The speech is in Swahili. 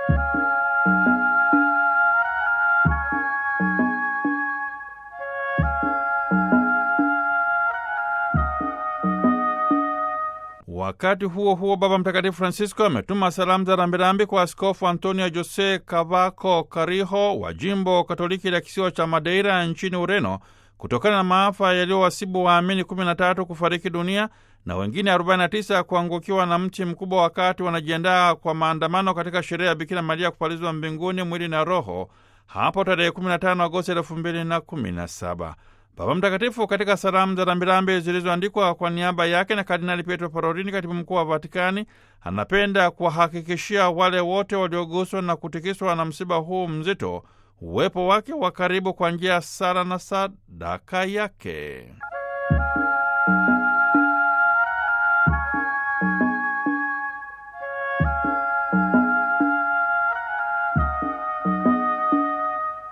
Wakati huo huo, Baba Mtakatifu Francisco ametuma salamu za rambirambi kwa Askofu Antonio Jose Cavaco Cariho wa jimbo Katoliki la kisiwa cha Madeira nchini Ureno kutokana na maafa yaliyowasibu waamini 13 kufariki dunia na wengine 49 kuangukiwa na mti mkubwa wakati wanajiandaa kwa maandamano katika sherehe ya Bikira Maria kupalizwa mbinguni mwili na roho hapo tarehe 15 Agosti 2017. Baba Mtakatifu katika salamu za rambirambi zilizoandikwa kwa niaba yake na Kardinali Pietro Parolini, katibu mkuu wa Vatikani, anapenda kuwahakikishia wale wote walioguswa na kutikiswa na msiba huu mzito uwepo wake wa karibu kwa njia ya sala na sadaka yake.